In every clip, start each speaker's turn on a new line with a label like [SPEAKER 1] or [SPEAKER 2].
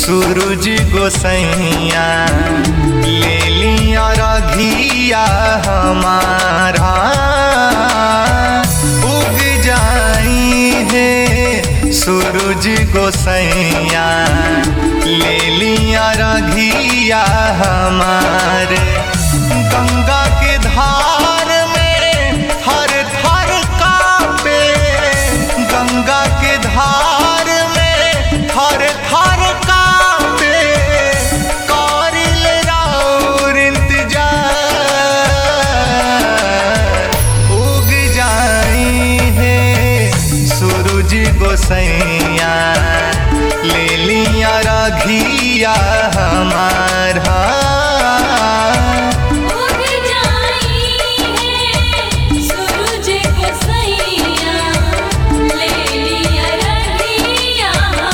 [SPEAKER 1] सूरज गोसैया ले लिया रघिया हमारा उग जाई है सूरज गोसैया ले लिया रघिया हमारे गंगा के धार में हर थर कापे गंगा के धार में हर थर कापे कारिल राउर इंतजार उग जाई है सूरज गोसैया ले लिया रघिया हमारा
[SPEAKER 2] उग जाई है सूरज गोसैया ले लिया रहिया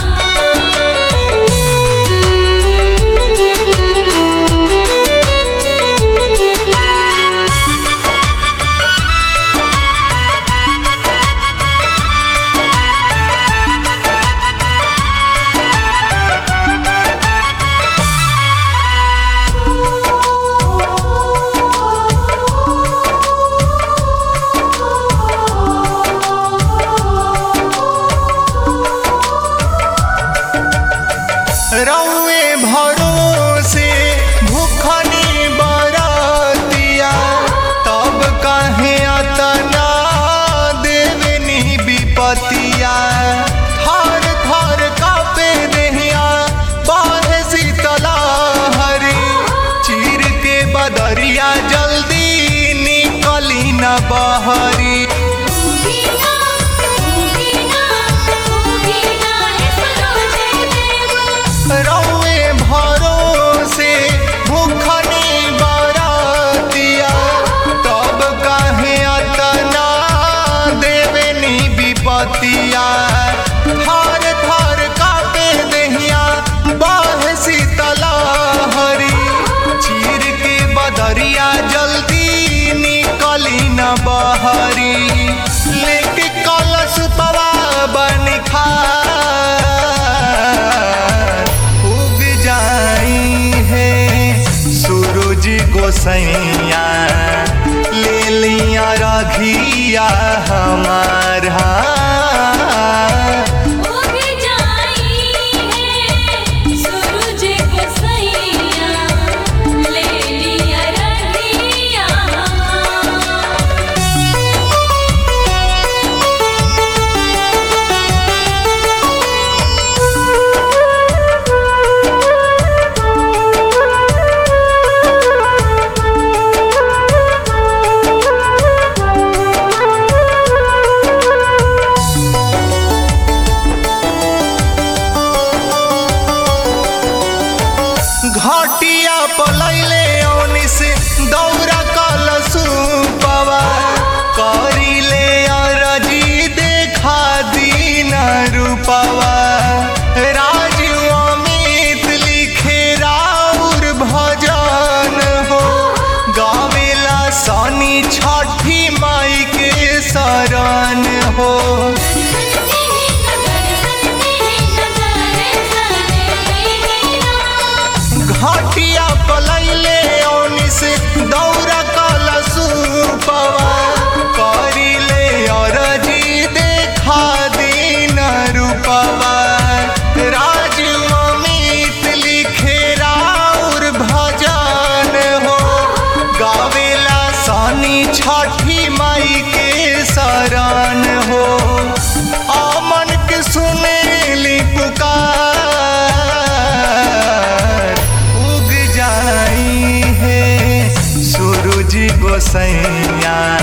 [SPEAKER 1] रौए भरोसे भूखनी बरतिया तब कहे अतना देवनी विपतिया थर थर कापे देहिया बाहे शीतला हरी चीर के बदरिया जल्दी निकली न बहरी
[SPEAKER 2] उगीना उगीना उगीना है सूरज देव
[SPEAKER 1] रौए भरोसे भूखनी बरतिया तब कहे अतना देवनी विपतिया थर थर कापे देहिया बाह शीतला हरी चीर के बदरिया जल्दी निकली न बहरी लेके कलश पवा बन उग जाई है सूरज गोसैया ले लिया रघिया हमारा
[SPEAKER 2] उग जाई है सूरज गोसैया ले लिया रहिया
[SPEAKER 1] घाटिया पलैले औनी से दौरा कलसु पवा करिले अरजी देखा दीन रूपवा राजू अमित लिखे राउर भजन हो गावेला सनी छठी माई के शरण हो घाटिया पलैले औनी से दौरा कलसु पवा करिले अरजी देखा दीन रूपवा राजू अमित लिखे राउर भजन हो गावेला सनी छठी माई के शरण हो अमन के सुनेली पुकार उग जाई है सूरज गोसैया